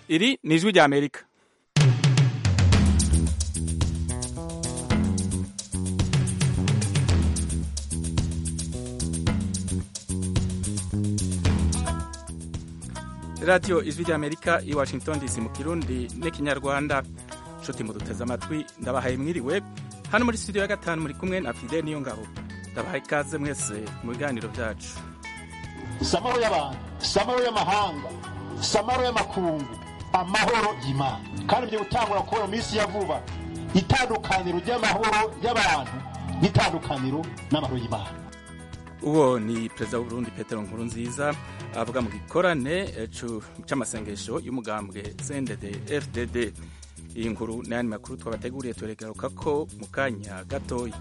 iri ni ijwi rya amerika radiyo ijwi rya amerika i washington dc mu kirundi n'ikinyarwanda nshuti muduteze amatwi ndabahaye mwiriwe hano muri studio ya gatanu muri kumwe na fide niyo ngabo ndabahaye ikaze mwese mu biganiro byacu samaro y'abantu samaro y'amahanga samaro y'amakungu amahoro y'imana kandi ibyo gutangura kubona mu minsi ya vuba itandukaniro ry'amahoro y'abantu n'itandukaniro n'amahoro y'imana uwo ni perezida w'uburundi petero nkuru nziza avuga mu gikorane cy'amasengesho y'umugambwe cndd fdd iyi nkuru n'ayandi makuru twabateguriye turegaruka ko mu kanya gatoya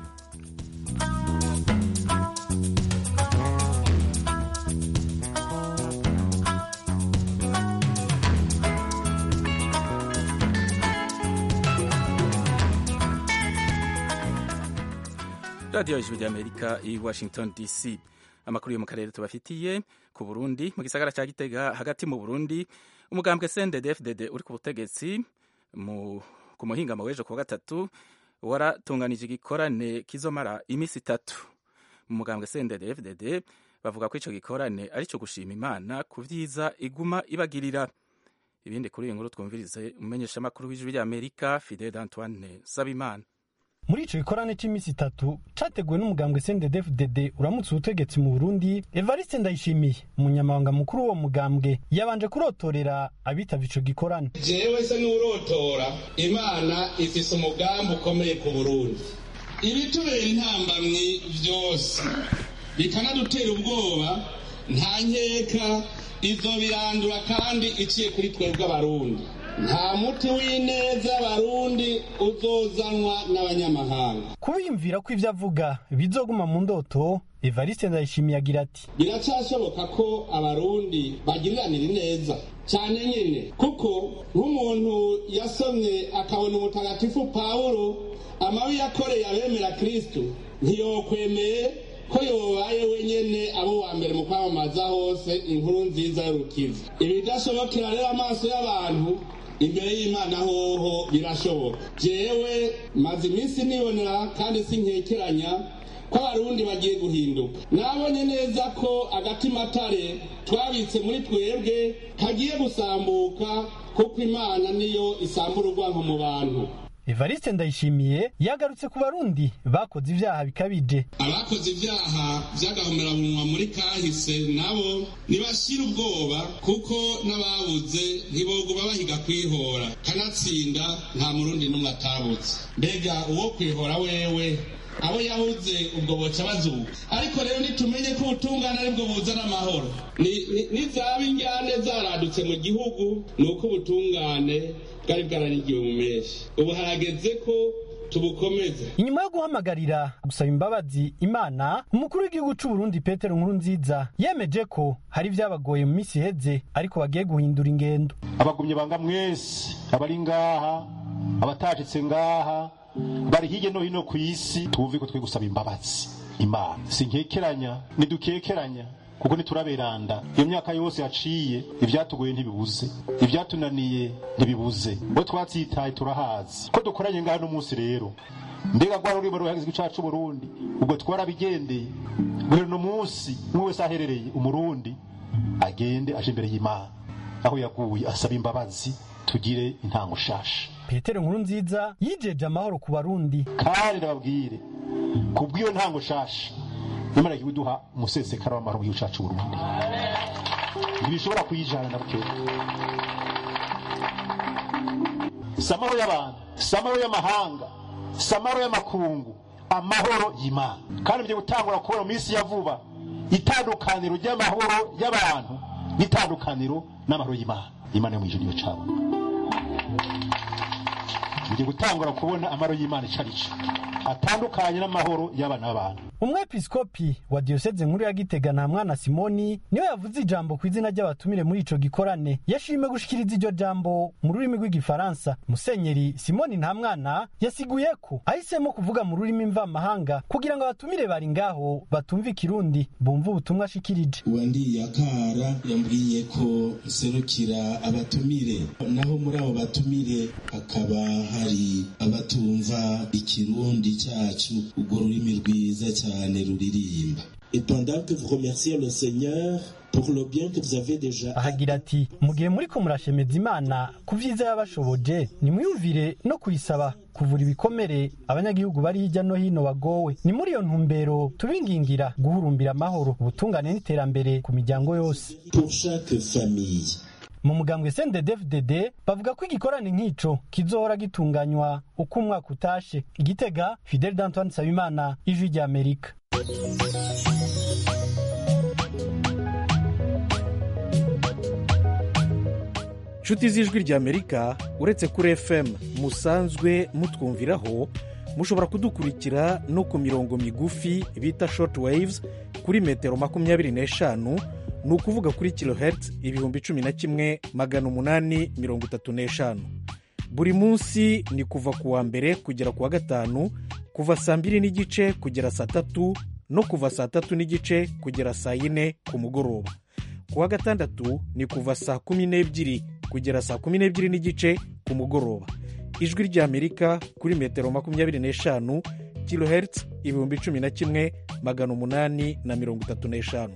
radiyo ijwi ry'amerika i washington dc amakuru yo mu karere tubafitiye ku burundi mu gisagara cya gitega hagati mu burundi umugambwe cndd fdd uri ku butegetsi ku muhingamo w'ejo kuwa gatatu waratunganije igikorane kizomara iminsi itatu mu mugambwe cndd fdd bavuga ko icyo gikorane ari cyo gushima imana ku byiza iguma ibagirira ibindi kuri iyi nkuru twumvirize umumenyeshamakuru w'ijwi ry'amerika fidel antoine sabimana muri ico gikorane c'iminsi itatu categuwe n'umugambwe CNDD-FDD uramutse ubutegetsi mu Burundi Evariste Ndayishimiye umunyamabanga mukuru w'uwo mugambwe yabanje kurotorera abitavye ico gikorane jewe se n'urotora imana ifise umugambi ukomeye ku Burundi ibitubera intambamyi vyose bikanadutera ubwoba nta nkeka izo birandura kandi iciye kuri twebwe abarundi nta muti w'ineza abarundi uzozanwa n'abanyamahanga kubiyumvira ko ivyo avuga bizoguma mu ndoto evariste ndayishimiye agira ati biracyashoboka ko abarundi bagiriranira ineza cyane nyine kuko nk'umuntu yasomye akabona umutagatifu pawulo amabi yakoreye abemera kristo ntiyokwemeye ko yobaye wenyene abo wa mbere mu kwamamaza hose inkuru nziza y'urukiza ibidashobokera rero amaso y'abantu imbere y'imana hoho birashoboka jewe maze iminsi nibonera kandi sinkekeranya ko abarundi bagiye guhinduka nabonye neza ko agatimatare twabitse muri twebwe kagiye gusambuka kuko imana niyo isambura urwanko mu bantu evariste ndayishimiye yagarutse ku barundi bakoze ivyaha bikabije abakoze ivyaha vy'agahomerabunwa muri kahise nabo nibashira ubwoba kuko n'ababuze ntiboguma bahiga kwihora kanatsinda nta murundi n'umwe atabuze mbega uwo kwihora wewe abo yahuze ubwo boca bazuka ariko rero nitumenye ko ubutungane aribwo buzana amahoro nizaba injyane zaradutse mu gihugu ni uko ubutungane bwari bwaranigiwe mu menshi ubu harageze ko tubukomeza inyuma yo guhamagarira gusaba imbabazi imana umukuru w'igihugu c'u Burundi Petero Nkuru nziza yemeje ko hari vyabagoye mu misi iheze ariko bagiye guhindura ingendo abagumye banga mwese abari ngaha abatashitse ngaha bari hirya no hino ku isi tuvuve ko twe gusaba imbabazi imana sinkekeranya nidukekeranya kuko ntituraberanda iyo myaka yose yaciye ivyatugoye ntibibuze ivyatunaniye ntibibuze bo twatsitaye turahazi ko dukoranye ngaha n'umunsi rero mbega rwa rurimo ruhagizwe cacu Burundi ubwo twarabigendeye buri no munsi umwe wese aherereye umurundi agende aje imbere y'imana aho yaguye asaba imbabazi tugire intango shasha petero nkuru nziza yijeje amahoro ku barundi kandi ndababwire kubw'iyo ntango shasha imana igiye duha umusesekara w'amahoro w'igihugu cacu Burundi ntibishobora kuyijana na bukeya samaro y'abantu samaro y'amahanga samaro y'amakungu amahoro y'imana kandi ibyo gutangura kubona mu minsi ya vuba itandukaniro ry'amahoro y'abantu n'itandukaniro n'amahoro y'imana imana yo mu ijuru niyo cabo bigiye gutangura kubona amahoro y'imana icyo ari cyo atandukanye n'amahoro y'abana b'abantu umwepiskopi wa diyoseze nkuru ya gitega nta mwana simoni niwe yavuze ijambo ku izina ry'abatumire muri ico gikorane yashimye gushikiriza iryo jambo mu rurimi rw'igifaransa musenyeri simoni nta mwana yasiguye ko ahisemo kuvuga mu rurimi mvamahanga kugira ngo abatumire bari ngaho batumva ikirundi bumve ubutumwa ashikirije uwandiye akara yambwiye ko nserukira abatumire naho muri abo batumire hakaba hari abatumva ikirundi cyacu urwo rurimi rwiza cyane ruririmba Et pendant que vous remerciez le Seigneur pour le bien que vous avez déjà ahagira ati mu gihe muriko murashemeza imana ku vyiza yabashoboje nimwiyumvire no kuyisaba kuvura ibikomere abanyagihugu bari hirya no hino bagowe ni muri iyo ntumbero tubingingira guhurumbira amahoro ubutungane n'iterambere ku miryango yose pour chaque famille. mu mugambwe CNDD-FDD bavuga ko igikorane nk'ico kizohora gitunganywa uko umwaka utashe igitega Fidel d'Antoine Nsabimana ijwi rya Amerika nshuti z'ijwi ry'amerika uretse kuri fm musanzwe mutwumviraho mushobora kudukurikira no ku mirongo migufi bita short waves kuri metero makumyabiri n'eshanu ni ukuvuga kuri kilohertz ibihumbi cumi na kimwe magana umunani mirongo itatu n'eshanu buri munsi ni kuva ku wa mbere kugera ku wa gatanu kuva saa mbiri n'igice kugera saa tatu no kuva saa tatu n'igice kugera saa yine ku mugoroba ku wa gatandatu ni kuva saa kumi n'ebyiri kugera saa kumi n'ebyiri n'igice ku mugoroba ijwi ry'amerika kuri metero makumyabiri n'eshanu kilohertz ibihumbi cumi na kimwe magana umunani na mirongo itatu n'eshanu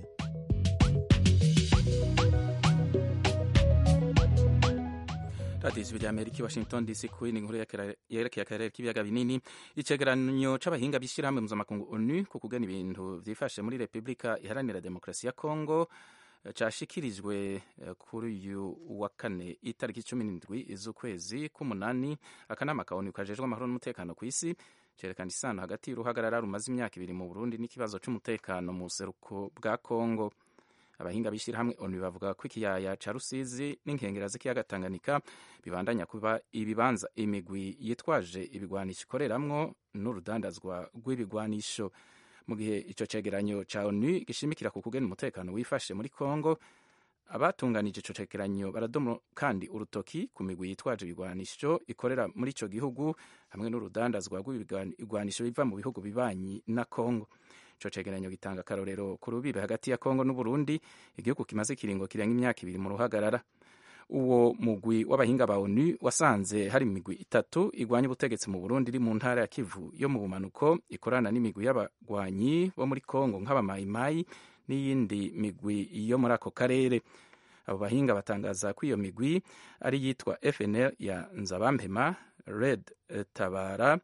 radiyo ijwi rya amerika i washington dc ku yindi nkuru yerekeye akarere k'ibiyaga binini icegeranyo c'abahinga b'ishyirahamwe mpuzamakungu onu ku kugana ibintu vyifashe muri repubulika iharanira demokarasi ya kongo cashikirijwe kuri uyu wa kane itariki cumi n'indwi z'ukwezi k'umunani akanama ka onu kajejwe amahoro n'umutekano ku isi cerekana isano hagati y'uruhagarara rumaze imyaka ibiri mu burundi n'ikibazo c'umutekano mu buseruko bwa kongo abahinga b'ishyirahamwe onu bavuga ko ikiyaya ca rusizi n'inkengera z'ikiyaga tanganyika bibandanya kuba ibibanza imigwi yitwaje ibigwanisho ikoreramwo n'urudandazwa rw'ibigwanisho mu gihe ico cegeranyo ca onu gishimikira ku kugena umutekano wifashe muri kongo abatunganije ico cegeranyo baradomo kandi urutoki ku migwi yitwaje ibigwanisho ikorera muri ico gihugu hamwe n'urudandazwa rw'ibigwanisho biva mu bihugu bibanyi na kongo ico cegeranyo gitanga akarorero ku rubibe hagati ya kongo n'uburundi igihugu kimaze ikiringo kirenga imyaka ibiri mu ruhagarara uwo mugwi w'abahinga ba onu wasanze hari imigwi itatu igwanya ubutegetsi mu burundi iri mu ntara ya kivu yo mu bumanuko ikorana n'imigwi y'abagwanyi bo muri kongo nk'abamayimayi n'iyindi migwi yo muri ako karere abo bahinga batangaza ko iyo migwi ari yitwa fnl ya nzabampema red tabara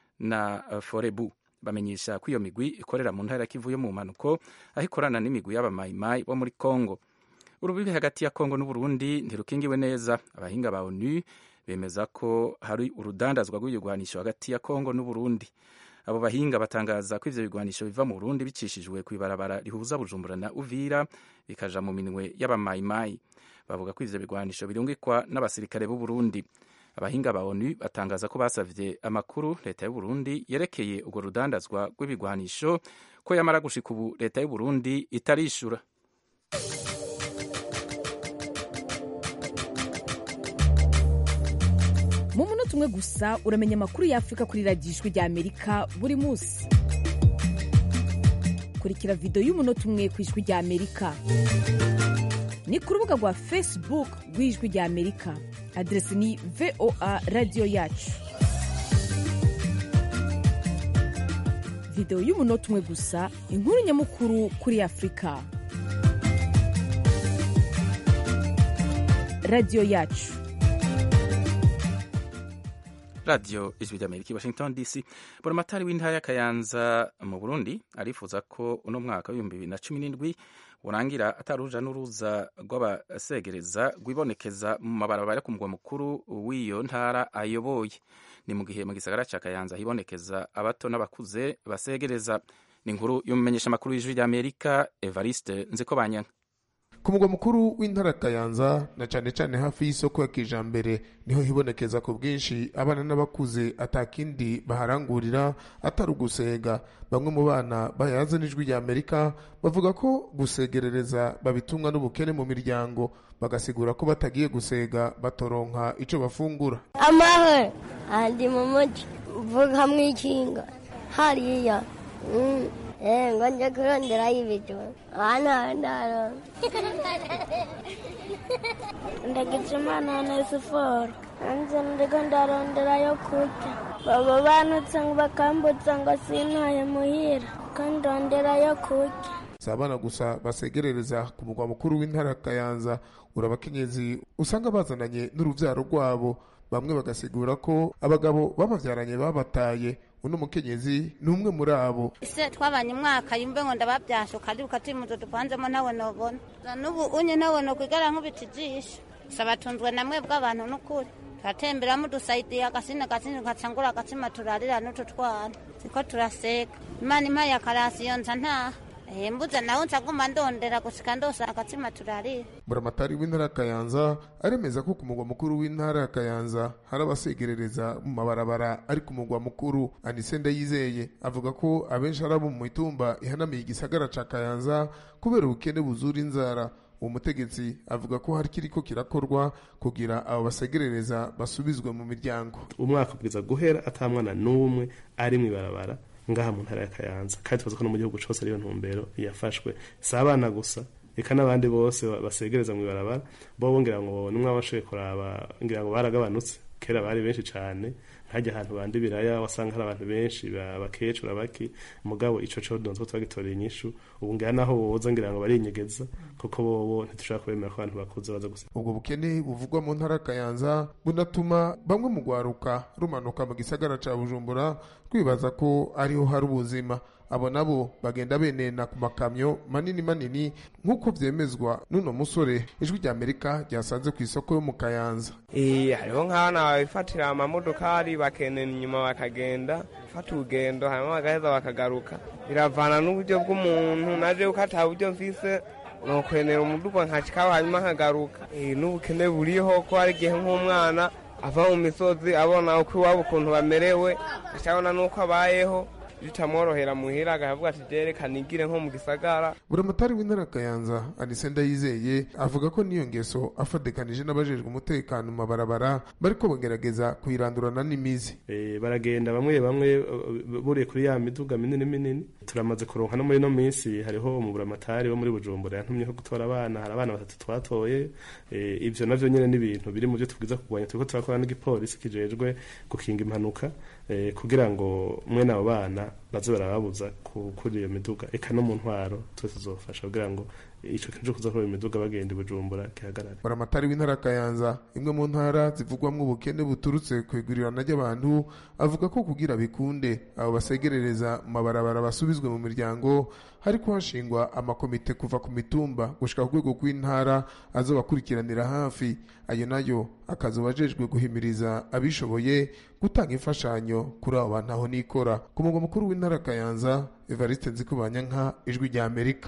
na forebu bamenyesha ko iyo migwi ikorera mu ntara ya kivu yo mu bumanuko aho ikorana n'imigwi y'abamayimayi bo muri kongo urubibi hagati ya kongo n'uburundi ntirukingiwe neza abahinga ba onu bemeza ko hari urudandazwa rw'ibigwanisho hagati ya kongo n'uburundi abo bahinga batangaza ko ivyo bigwanisho biva mu burundi bicishijwe kw'ibarabara rihuza bujumbura na uvira bikaja mu minwe y'abamayimayi bavuga ko ivyo bigwanisho birungikwa n'abasirikare b'uburundi abahinga ba onu batangaza ko basavye amakuru leta y'uburundi yerekeye urwo rudandazwa rw'ibigwanisho ko yamara gushika ubu leta y'uburundi itarishura mu munota umwe gusa uramenya amakuru y'afurika kuri radiyo ijwi rya amerika buri munsi kurikira videwo y'umunota umwe ku ijwi rya amerika ni ku rubuga rwa facebook rw'ijwi rya amerika aderesi ni voa radiyo yacu videwo y'umunota umwe gusa inkuru nyamukuru kuri afurika radiyo yacu radiyo ijwi rya amerika i washington dc buramatari w'intara y'akayanza mu burundi arifuza ko uno mwaka w'ibihumbi bibiri na cumi n'indwi urangira ataruja n'uruza rw'abasegereza rwibonekeza mu mabarabara yo ku mugwa mukuru w'iyo ntara ayoboye ni mu gihe mu gisagara ca kayanza hibonekeza abato n'abakuze basegereza ni inkuru y'umumenyeshamakuru w'ijwi rya amerika evariste nziko banyanka ku mugwa mukuru w'intara kayanza na cane cane hafi y'isoko ya kijambere niho hibonekeza ku bwinshi abana n'abakuze atakindi baharangurira atari ugusega bamwe mu bana bayaze n'ijwi rya amerika bavuga ko gusegerereza babitumwa n'ubukene mu miryango bagasigura ko batagiye gusega batoronka ico bafungura amahoro andi mu muji mvuga mwikinga hariya eh ngo nje kurondera y'ibijumba hano ndaro ndagize imana na siporo hanze ndiko ndarondera yo kurya baba banutse ngo bakambutsa ngo sintaye muhira kandi ndondera yo kurya si abana gusa basegerereza ku mugwa mukuru w'intara ya kayanza uri abakenyezi usanga bazananye n'uruvyaro rwabo bamwe bagasigura ko abagabo babavyaranye babataye uno mukenyezi ni umwe muri abo ese twabanye umwaka yumve ngo ndababyasha ukaribuka turi muzo dupanzemo nawe nobona n'ubu unye nawe nokwigara nkubita ijisho saba tunzwe namwe bw'abantu n'ukuri turatemberamo dusayidiye agasina gasina gacangura agatsima turarira n'utu twana siko turaseka imana impaye akarasiyo nza ntaha mbuza nawe nsaguma ndondera gushika ndosa agatsima turarira buramatari w'intara ya kayanza aremeza ko ku mugwa mukuru w'intara ya kayanza hari abasegerereza mu mabarabara ari ku mugwa mukuru anise ndayizeye avuga ko abenshi ari abo mu mitumba ihanamiye igisagara ca kayanza kubera ubukene buzura inzara uwo mutegetsi avuga ko hari kiriko kirakorwa kugira abo basegerereza basubizwe mu miryango umwaka ubwiza guhera atamwana n'umwe ari mw'ibarabara ngaha mu ntara ya kayanza kandi tubaza ko no mu gihugu cose ariyo ntumbero yafashwe si abana gusa eka n'abandi bose basegereza mu ibarabara bo ngira ngo nimwe abashoboye kuraba ngira ngo baragabanutse kera bari benshi cane nkajya ahantu bandi biraya wasanga hari abantu benshi bakecuru abaki mugabo ico co donzwe twagitorera inyishu ubu ngira naho boza ngira ngo barinyegeza kuko bobo ntitushobora kubemera ko abantu bakuze baza gusa ubwo bukene buvugwa mu ntara kayanza bunatuma bamwe mu gwaruka rumanuka mu gisagara ca bujumbura twibaza ko ariho hari ubuzima abo nabo bagenda benena ku makamyo manini manini nk'uko vyemezwa n'uno musore ijwi rya amerika ryasanze ku isoko yo mu kayanza hariho nk'abana babifatira amamodokari bakenena inyuma bakagenda fata urugendo hanyuma bagaheza bakagaruka biravana n'uburyo bw'umuntu naje uko ata buryo mfise nokwenera umuduga nkashikaho hanyuma nkagaruka n'ubukene buriho ko hari igihe nk'umwana ava mu misozi abona uko iwabo ukuntu bamerewe acabona n'uko abayeho bitamworohera muhira agahavuga ati jerekana igire nko mu gisagara buramatari w'intara kayanza anise ndayizeye avuga ko n'iyo ngeso afadekanije n'abajejwe umutekano mu mabarabara bariko bagerageza kuyirandurana n'imizi e, baragenda bamwe bamwe buriye kuri ya miduga minini minini turamaze kuronka no muri no minsi hariho mu buramatari wo muri bujumbura yantumyeho gutora abana hari abana batatu twatoye e, ivyo navyo nyene n'ibintu biri mu byo tubwiza kurwanya turiko turakora n'igipolisi kijejwe gukinga impanuka e, kugira ngo mwene abo bana baze barababuza kuri iyo miduga eka no mu ntwaro twese tuzofasha kugira ngo ico kintu cyo kuza kuri iyo miduga bagenda i bujumbura gihagarare buramatari w'intara kayanza imwe mu ntara zivugwamwo ubukene buturutse ku igurirana ry'abantu avuga ko kugira bikunde abo basegerereza mu mabarabara basubizwe mu miryango hariko hashingwa amakomite kuva ku mitumba gushika ku rwego rw'intara azobakurikiranira hafi ayo nayo akazoba ajejwe guhimiriza abishoboye gutanga imfashanyo kuri abo bantu aho nikora ku mugwa mukuru w'intara kayanza evariste nzikubanyanka ijwi rya amerika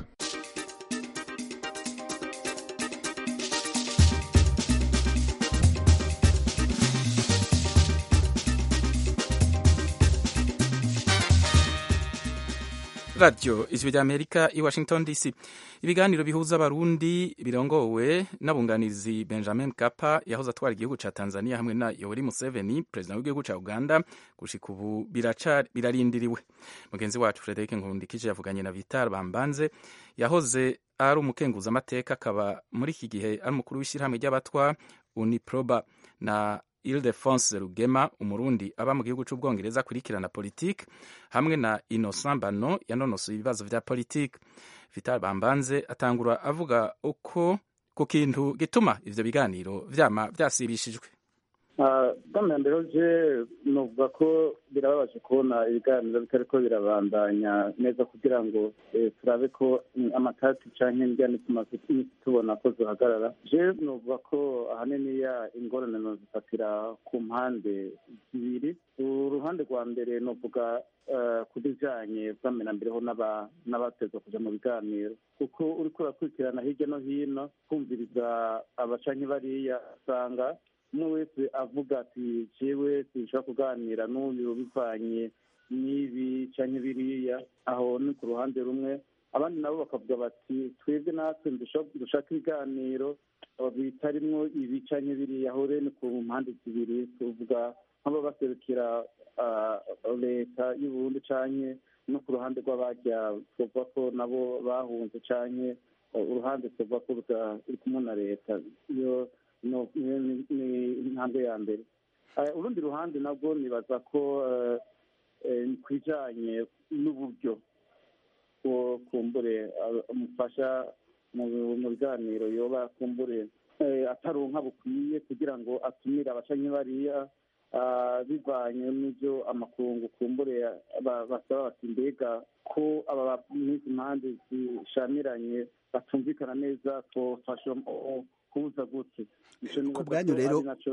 radiyo ijwi rya amerika i washington dc ibiganiro bihuza abarundi birongowe n'abunganizi benjamin kapa yahoze atwara igihugu ca tanzania hamwe na yoweri museveni perezida w'igihugu ca uganda gushika ubu birarindiriwe mugenzi wacu frederic nkundikije yavuganye na vital bambanze yahoze ari umukenguzamateka akaba muri iki gihe ari umukuru w'ishyirahamwe ry'abatwa uniproba na Ildefonse Rugema umurundi aba mu gihugu c'ubwongereza akurikirana politike hamwe na Innocent Bano yanonosoye ibibazo vya politike Vital Bambanze atangura avuga uko ku kintu gituma ivyo biganiro vyama vyasibishijwe bwa mbere je novuga ko birababaje kubona ibiganiro bitariko birabandanya neza kugira ngo eh, turabe ko mm, amatati canke indyane tumaze iminsi tubona ko zohagarara je novuga ko ahanini ya ingorane nozifatira ku mpande zibiri uruhande rwa mbere novuga eh, ku bijanye bwamenambereho n'aba- n'abatezwa kuja mu biganiro kuko uriko urakurikirana hirya no hino kumviriza abacanyi bariya usanga umwe wese avuga ati jewe sinshobora kuganira n'uyu bivanye n'ibi canke biriya aho ni ku ruhande rumwe abandi nabo bakavuga bati twebwe natwe ndusha- dushaka ibiganiro eh, bitarimwo ibi canke biriya aho rero ni ku mpande zibiri tuvuga nk'abo baserukira ah, leta y'uburundi canke no ku ruhande rw'abajya tuvuga ko nabo bahunze canke eh, uruhande tuvuga ko ruta- ruri kumwe na leta iyo no- ni- ni ni intambwe ya mbere Eh, urundi ruhande nabwo nibaza ko eh, eh, ku bijanye n'uburyo bwo kumbure eh, umufasha mu mu biganiro yoba kumbure eh, ataronka bukwiye kugira ngo atumire abacanyi bariya ah, bivanye n'ibyo amakungu kumbure ba- basaba bati mbega ko aba n'izi mpande zishamiranye batumvikana neza twofasha mu kubuza gute Ico nibaza bwanyu ko rero- ari naco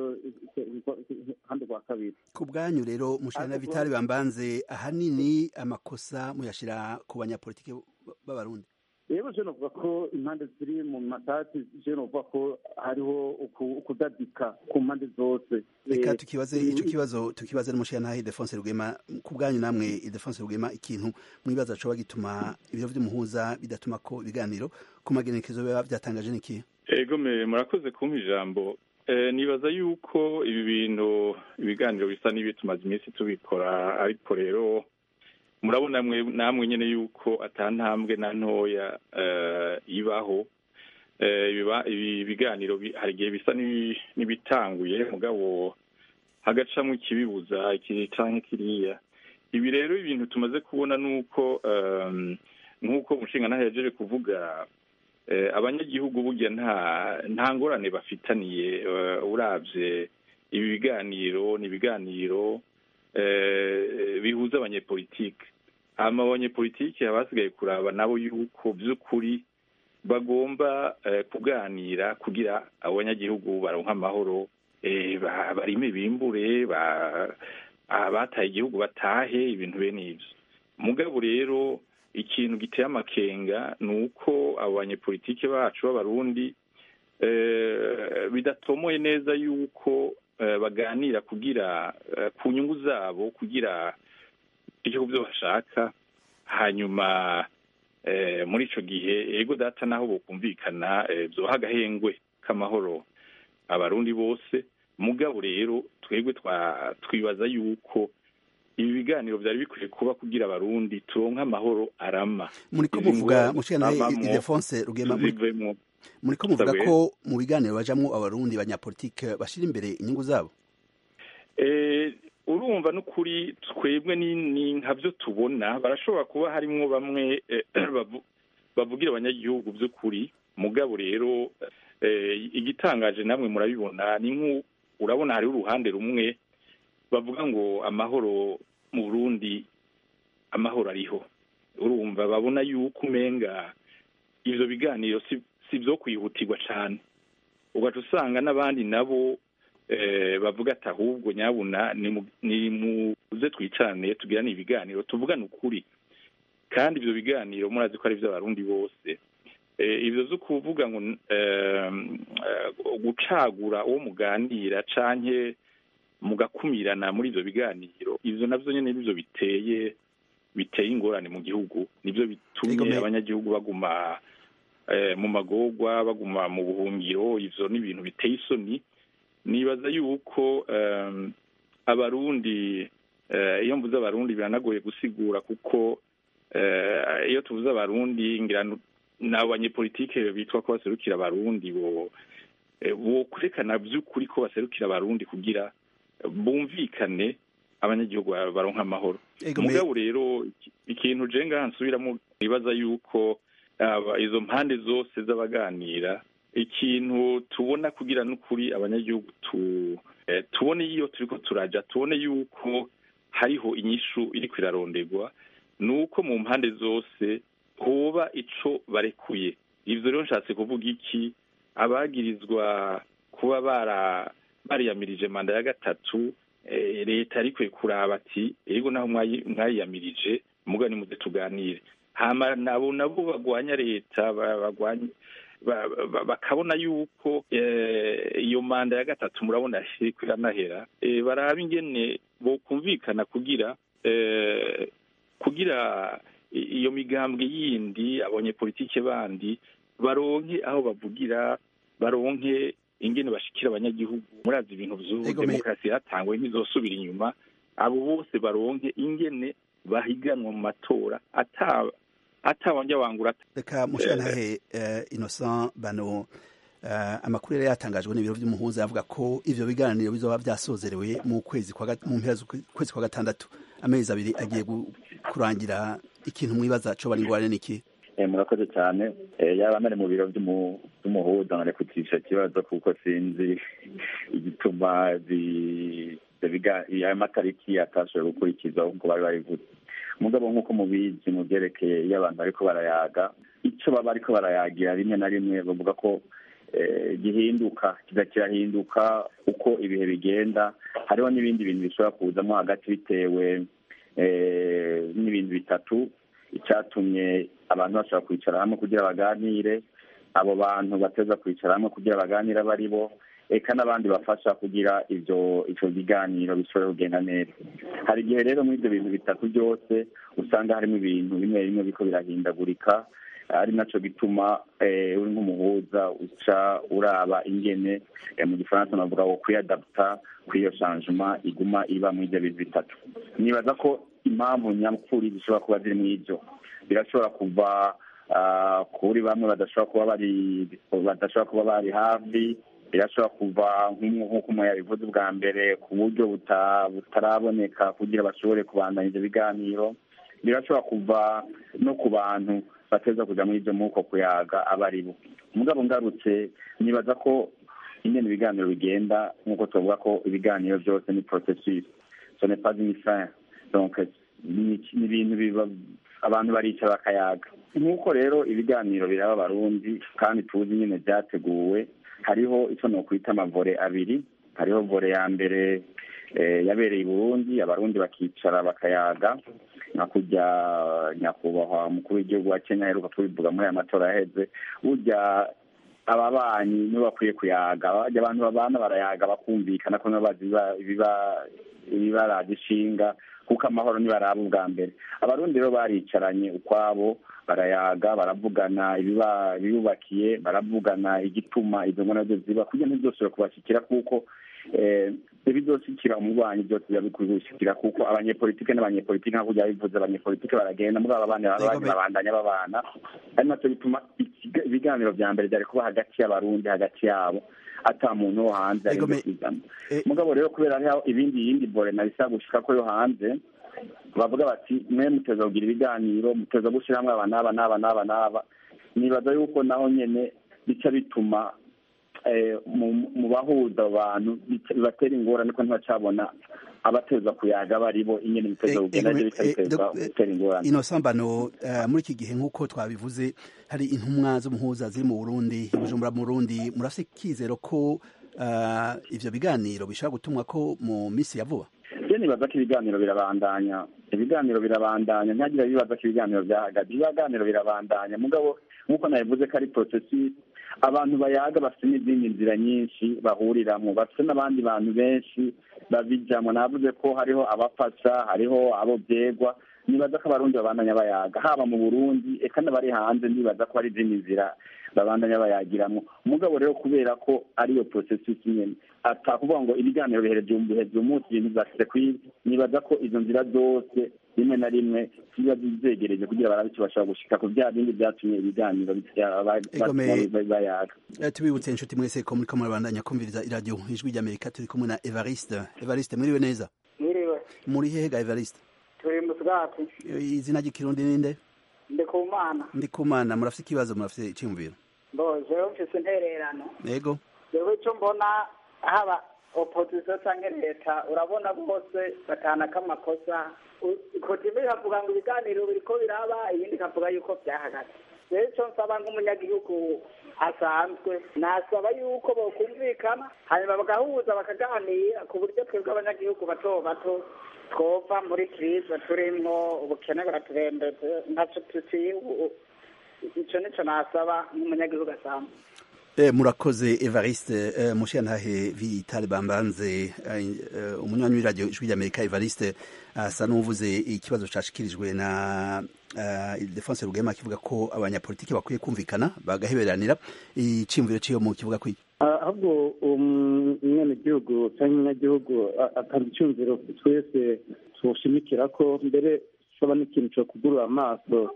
ruhande rwa kabiri ku bwanyu rero mushana vitali bambanze ahanini amakosa muyashira ku banyapolitike b'abarundi rero je novuga ko impande ziri mu matati je novuga ko hariho uku- ukudadika ku mpande zose reka Eh, tukibaze ico kibazo tukibaze n'umushana Ildefonse Rugema ku bwanyu namwe Ildefonse Rugema ikintu mwibaza coba gituma ibiro vy'umuhuza bidatuma ko ibiganiro ku magenekezo biba vyatangaje niki ego me murakoze kumpa ijambo Eh, nibaza yuko ibi bintu ibiganiro bisa n'ibi tumaze iminsi tubikora ariko rero murabona mwe namwe nyene yuko ata ntambwe na ntoya eh, ibaho Eh, ibiba- ibi biganiro bi- hari igihe bisa n'ibi- n'ibitanguye mugabo hagacamwo ikibibuza iki canke kiriya ibi rero ibintu tumaze kubona nuko um, nk'uko umushinga yajeje kuvuga eh, abanyagihugu burya nta nta ngorane bafitaniye eh, uravye ibi biganiro ni ibiganiro eh, bihuza abanyepolitike hama abanyepolitike haba hasigaye kuraba nabo yuko vy'ukuri bagomba eh, kuganira kugira abanyagihugu baronka amahoro eh, ba- barime bimbure ba- abataye igihugu batahe ibintu bene ivyo mugabo rero ikintu giteye amakenga ni uko abo banyepolitike bacu b'abarundi eh, bidatomoye neza yuko eh, baganira kugira eh, ku nyungu zabo kugira igihugu byo bashaka hanyuma eh, muri ico gihe ego data naho bokumvikana eh, vyoha agahengwe k'amahoro abarundi bose mugabo rero twebwe twa- twibaza yuko ibi biganiro vyari bikwiye kuba kugira abarundi turonke amahoro arama muriko Izi muvuga ngorane mushana twabamwo, Ildefonse Rugema muri- tuzivemwo. muriko muvuga Sabwe. ko mu biganiro bajamwo abarundi banyapolitike bashira imbere inyungu zabo Eh, urumva n'ukuri twebwe ni ni nka byo tubona barashobora kuba harimwo bamwe eh, bavu- bavugira abanyagihugu by'ukuri mugabo rero eh, igitangaje namwe murabibona ni nk'u urabona hariho uruhande rumwe bavuga ngo amahoro mu Burundi amahoro ariho urumva babona yuko umenga ivyo biganiro si si vyo kwihutirwa cane ugaca usanga n'abandi nabo eh, bavuga ati ahubwo nyabuna ni mu- ni muze twicarane tugirane ibiganiro tuvugane ukuri kandi ivyo biganiro murazi ko ari ivy'abarundi bose Eh, ivyo zo kuvuga ngo eh, eh, gucagura uwo muganira canke mugakumirana muri ivyo biganiro ivyo navyo nyene nivyo biteye biteye ingorane mu gihugu nivyo bitumye Igomeye. abanyagihugu baguma eh, mu magorwa baguma mu buhungiro ivyo ni ibintu biteye isoni nibaza yuko em, abarundi eh, iyo mvuze abarundi biranagoye gusigura kuko eh, iyo tuvuze abarundi ngira nu- ni abanyepolitike bitwa ko baserukira abarundi bo eh, bo kwerekana by'ukuri ko baserukira abarundi kugira bumvikane abanyagihugu ba- baronka amahoro Ego, me- mugabo rero iki- ikintu je ngaha nsubiramo nibaza yuko aba izo mpande zose z'abaganira ikintu tubona kugira n'ukuri abanyagihugu tu eh, tubone iyo turiko turaja tubone yuko hariho inyishu iriko iraronderwa ni uko mu mpande zose hoba ico barekuye ivyo rero nshatse kuvuga iki abagirizwa kuba bara bariyamirije manda ya gatatu eh, leta ariko kuraba ati ego naho mwayi- mwayiyamirije muga nimuze tuganire hama nabo nabo bagwanya leta ba- bagwanya ba- ba- bakabona yuko eh, iyo manda ya gatatu murabona iriko iranahera eh, baraba ingene bokumvikana kugira eh, kugira i- iyo migambwe yindi abonye politike bandi baronke aho bavugira baronke ingene bashikira abanyagihugu murazi ibintu vy'ubu Ego, me- demokarasi yatangwe ntizosubira inyuma abo bose baronke ingene bahiganwa mu matora ata atawanja wangura reka mushirantahe uh, innocent bano uh, amakuru yari yatangajwe n'ibiro vy'umuhuza yavuga ko ivyo biganiro bizoba vyasozerewe mu kwezi kwa gat- mu mpera z'ukwezi kwa gatandatu amezi abiri agiye gu- kurangira ikintu mwibaza co bari ngwane niki Eh, murakoze cyane Eh, yaba nari mu biro vy'umu- vy'umuhuza nkarekutisha ikibazo kuko sinzi igituma zi- ivyo biga- ayo matariki atashoboye gukurikizwa nk'uko bari babivuze mugabo nk'uko mubizi mu vyerekeye iyo abantu bariko barayaga ico baba bariko barayagira rimwe na rimwe bavuga ko eh, gihinduka kiza kirahinduka uko ibihe bigenda hariho n'ibindi bintu bishobora kuzamo hagati bitewe eh, n'ibintu bitatu icyatumye abantu bashobora kwicara hamwe kugira baganire abo bantu bateza kwicara hamwe kugira baganire abo ari bo eka n'abandi bafasha kugira ivyo ivyo biganiro bishobora kugenda neza hari igihe rero muri ibyo bintu bitatu byose usanga harimo ibintu bimwe bimwe biriko birahindagurika ari naco gituma eh, uri nk'umuhuza uca uraba ingene eh, mu gifaransa navuga ngo kuyadaputa kw'iyo changement iguma iba muri ibyo bintu bitatu nibaza ko impamvu nyakuri zishobora kuba ziri muri ibyo birashobora kuva ah, kuri bamwe badashobora kuba bari badashobora kuba bari hafi birashobora kuva nk'umu- nk'uko umuntu yabivuze ubwa mbere ku buryo buta- butaraboneka kugira bashobore kubandanya ibyo biganiro birashobora kuva no ku bantu bateza kuja muri ibyo muko kuyaga aba ari bo mugabo ngarutse nibaza ko ingene ibiganiro bigenda nk'uko tuvuga ko ibiganiro byose ni processus ce n'est pas une fin donc ni ni ibintu biba abantu baricara bakayaga nk'uko rero ibiganiro biraba abarundi kandi tuzi nyine byateguwe hariho icyo nokwita amavore abiri hariho vore ya mbere eh, yabereye i burundi abarundi bakicara bakayaga nka kurya nyakubahwa umukuru w'igihugu wa kenya aheruka kubivuga muri aya matora yaheze burya ababanyi nibo bakwiye kuyaga bajya abantu babana barayaga bakumvikana ko nabo bazi ibiba- ibiba- ibibaraje ishinga kuko amahoro nibaraba ubwa mbere abarundi rero baricaranye ukwabo barayaga baravugana ibiba- ibiyubakiye baravugana igituma izo ngona zo ziba kugira ntizosubire kubashikira kuko eh, ibizoshikira umubanyi byose biba bikwiye gushikira kuko abanyepolitike n'abanyepolitike nka kurya bivuze abanyepolitike baragenda muri aba bandi baba baje babandanya babana ari nacyo bituma ikiga- ibiganiro vya mbere vyari kuba hagati y'abarundi hagati yabo ata muntu wo hanze ari kwizamo mugabo rero kubera hariho ibindi yindi bore nabisa gushika ko yo hanze bavuga bati mwe muteza kugira ibiganiro muteza gushyira hamwe aba n'aba n'aba n'aba n'aba nibaza yuko naho nyene bica bituma eh, mu- mu bahuza abo bantu bica- bibatera ingorane ko ntibacabona abateza kuyaga bari bo ingene biteza kugenda navyo bica biteza gutera ingorane ino sambano eh, muri iki gihe nk'uko twabivuze hari intumwa z'umuhuza ziri mu burundi i bujumbura mu burundi murafite ikizero ko eh, ivyo biganiro bishobora gutumwa ko mu minsi ya vuba je nibaza ko ibiganiro birabandanya ibiganiro birabandanya ntagira bibaza ko ibiganiro byahagaze ibiganiro birabandanya mugabo nk'uko nabivuze ko ari processus abantu bayaga bafite n'izindi nzira nyinshi bahuriramwo bafite n'abandi bantu benshi babijamwo navuze ko hariho abafasha hariho abo vyegwa nibaza ko abarundi babandanya bayaga haba mu burundi eka n'abari hanze nibaza ko hari izindi nzira babandanya bayagiramwo umugabo rero kubera ko ariyo processus nyene atakuvuga ngo ibiganiro bihereje biheze umunsi ibintu byashyize kuri nibaza ko izo nzira zose rimwe na rimwe ziba zegereje kugira barabe icyo bashobora gushika ku bya bindi byatumye ibiganiro bitya- ba- Egome. batuma bayaga Eh, tubibutse inshuti mwese ko muriko murabandanya kumviriza iradiyo ijwi ry'amerika turi kumwe na evariste evariste mwiriwe neza mwiriwe muri hega evariste turi mu bwatsi Eh, izina ry'ikirundi ninde ndi ku mana ndi kumana murafite ikibazo murafite iciyumviro mbo jewe mfise intererano yego jewe ico mbona haba opozisiyo cyangwa leta urabona bose batanaka amakosa kotibe ikavuga ngo ibiganiro biriko biraba iyindi ikavuga yuko byahagaze rero icyo nsaba nk'umunyagihugu asanzwe nasaba yuko bokumvikana hanyuma bagahuza bakaganira ku buryo twebwe abanyagihugu bato bato twova muri kirize turimwo ubukene buraturembeze ntacyo tuciye ubu icyo nicyo nasaba nk'umunyagihugu asanzwe Eh, murakoze Evariste eh, mushiyantahe Vitale Bambanze eh, umunywanyi w'iradio ijwi ry'Amerika Evariste asa n'uvuze ikibazo cashikirijwe na uh, Defense Rugema kivuga ko abanyapolitiki bakwiye kumvikana bagaheberanira iciyumviro ciyo mu kivuga kwiki ahubwo umwenegihugu cyangwa umunyagihugu atanga icyumviro twese tushimikira ko mbere gishobora n'ikintu cyo kugurura amaso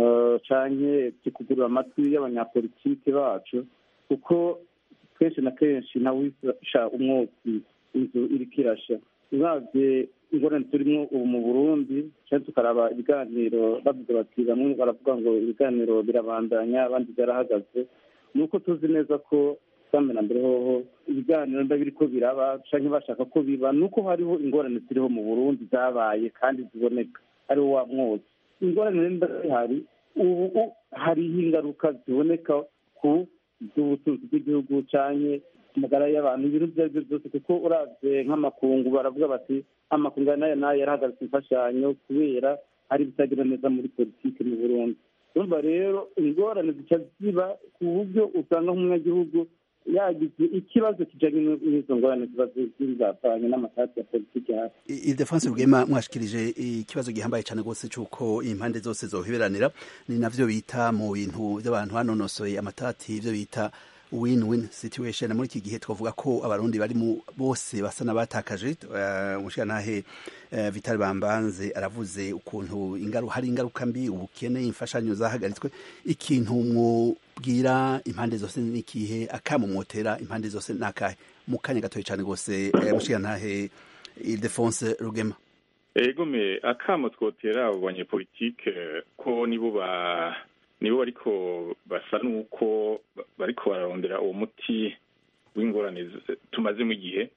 canke kikugurura amatwi y'abanyapolitiki bacu kuko kenshi na kenshi nawisha umwotsi inzu iriko irasha uravye ingorane turimo ubu mu burundi cyangwa tukaraba ibiganiro bavuze bati bamwe baravuga ngo ibiganiro birabandanya abandi byarahagaze ni uko tuzi neza ko sambe na mbere hoho ibiganiro mba biriko biraba canke bashaka ko biba ni uko hariho ingorane ziriho mu burundi zabaye kandi ziboneka ariho wa mwotsi ingorane rero mba zihari ubu hariho ingaruka ziboneka ku z'ubutunzi bw'igihugu canke amagara y'abantu ibintu ibyo ari byo byose kuko uravye nk'amakungu baravuga bati amakungu nayo nayo yarahagaritse imfashanyo kubera hari ibitagenda neza muri politiki mu burundi urumva rero ingorane zica ziba ku buryo usanga nk'umunyagihugu yagize ikibazo kijanye n'izo ngorane ziba zizapfanye n'amatati ya politiki hasi Ildefonse Rugema mwashikirije ikibazo gihambaye cyane rwose cy'uko impande zose zoheberanira ni navyo bita mu bintu by'abantu hanonosoye amatati ibyo bita win-win situation muri iki gihe twavuga ko abarundi bari mu bose basa n'abatakaje umushirantahe uh, Vital Bambanze aravuze ukuntu ingaru hari ingaruka mbi ubukene imfashanyo zahagaritswe ikintu mwubwira impande zose n'ikihe akamumotera impande zose nakahe mu kanya gatoya cyane rwose uh, mushirantahe Ildefonse Rugema egome akamo twotera abo banyepolitike ko nibo ba nibo bariko basa n'uko bariko bararondera uwo muti w'ingorane tumazemo igihe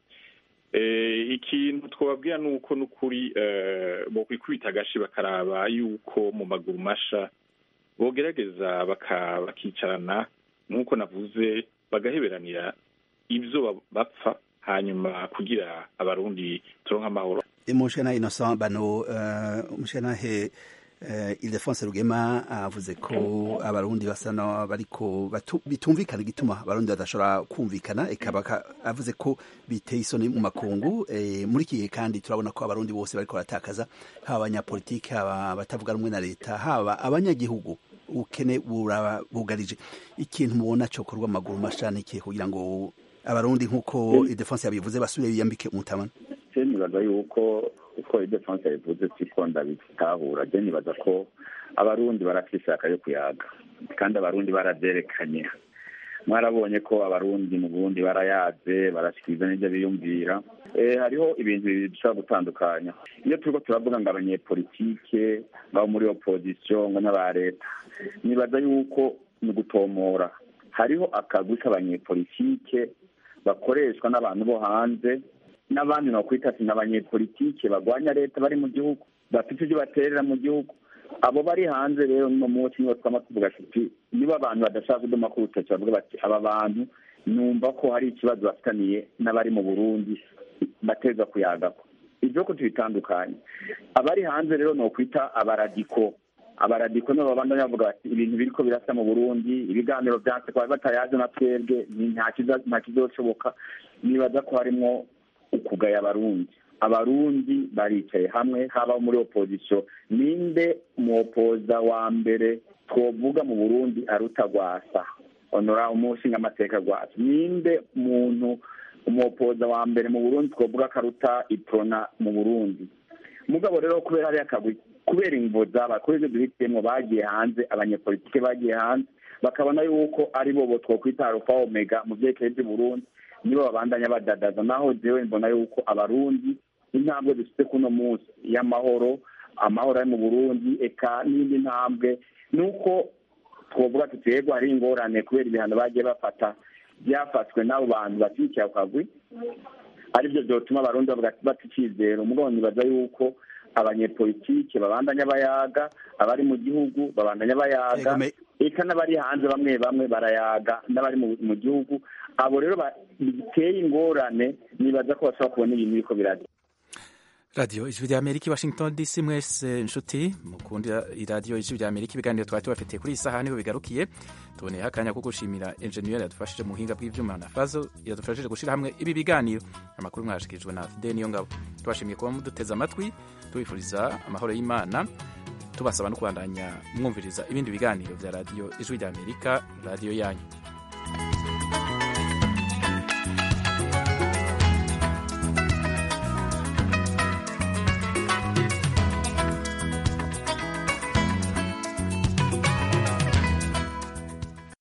ikintu twababwira ni uko n'ukuri bokwikubita agashi bakaraba yuko mu maguru masha bogerageza bakicarana nk'uko navuze bagaheberanira ibyo bapfa hanyuma kugira abarundi turonka amahoro umushana innocent bano umushanahe Ildefonse Rugema avuze ko abarundi basa bariko bitumvikana igituma abarundi badashobora kumvikana ekaba avuze ko biteye isoni mu makungu muri iki gihe kandi turabona ko abarundi bose bariko baratakaza haba abanyapolitiki haba abatavuga rumwe na leta haba abanyagihugu ubukene bugarije ikintu mubona cokorwa amaguru mashani ikihe kugira ngo abarundi nk'uko Ildefonse yabivuze basubire biyambike umutamana nibaza yuko uko idefonse yabivuze siko ndabitahura je nibaza ko abarundi barafise ishaka yo kuyaga kandi abarundi baravyerekanye mwarabonye ko abarundi mu burundi barayaze barashikiriza n'ivyo biyumvira hariho ibintu bibiri dushobora gutandukanya iyo turiko turavuga ngo abanyepolitike ngabo muri opozisiyo ngo n'aba leta nibaza yuko ni ugutomora hariho akagwi k'abanyepolitike bakoreshwa n'abantu bo hanze n'abandi nakwita ati n'abanyepolitike bagwanya leta bari mu gihugu bafite ibyo baterera mu gihugu abo bari hanze rero no munsi nibo twama tuvuga tuti niba abantu badashaka kuduma ku rutoki bavuga bati aba bantu numva ko hari ikibazo bafitaniye n'abari mu burundi bateza kuyagako ibyo ko tubitandukanye abari hanze rero ni ukwita abaradiko abaradiko nibo babandanya bavuga bati ibintu biriko birasa mu burundi ibiganiro vyanse kwa batayaje na twebwe nta kizoshoboka nibaza ko harimwo ukugaya abarundi abarundi baricaye hamwe haba muri opozisiyo ninde umuopoza wa mbere twovuga mu burundi aruta rwasa onora umushinga amateka rwasa ninde muntu umuopoza wa mbere mu burundi twovuga akaruta iprona mu burundi mugabo rero kubera hariya akagwi kubera imvo zaba kuri ibyo duhitiyemo bagiye hanze abanyepolitike bagiye hanze bakabona yuko ari bo twokwita arufa omega mu vyerekeye vy'uburundi nibo babandanya badadaza naho jewe mbona yuko abarundi intambwe dufite kuno munsi y'amahoro amahoro ari mu burundi eka n'indi ntambwe nuko twovuga tuti yego hari ingorane kubera ibihano bagiye bafata byafatswe n'abo bantu bashyigikiye ako kagwi aribyo byotuma abarundi bavuga bata icyizero mugabo nibaza yuko abanyepolitike babandanya bayaga abari mu gihugu babandanya bayaga eka n'abari hanze bamwe bamwe barayaga n'abari mu gihugu abo rero biteye ingorane nibaza ko bashobora kubona ibintu biriko biraza radiyo ijwi rya amerika washington dc mwese inshuti mukunda iradiyo ijwi rya amerika ibiganiro twari tubafitiye kuri iyi saha niho bigarukiye tuboneyeho akanya ko gushimira enjeniyeri yadufashije mu buhinga bw'ibyuma na fazo yadufashije gushyira hamwe ibi biganiro amakuru mwashikirijwe na fide niyo ngabo tubashimiye kuba muduteze amatwi tubifuriza amahoro y'imana tubasaba no kubandanya mwumviriza ibindi biganiro bya radiyo ijwi rya amerika radiyo yanyu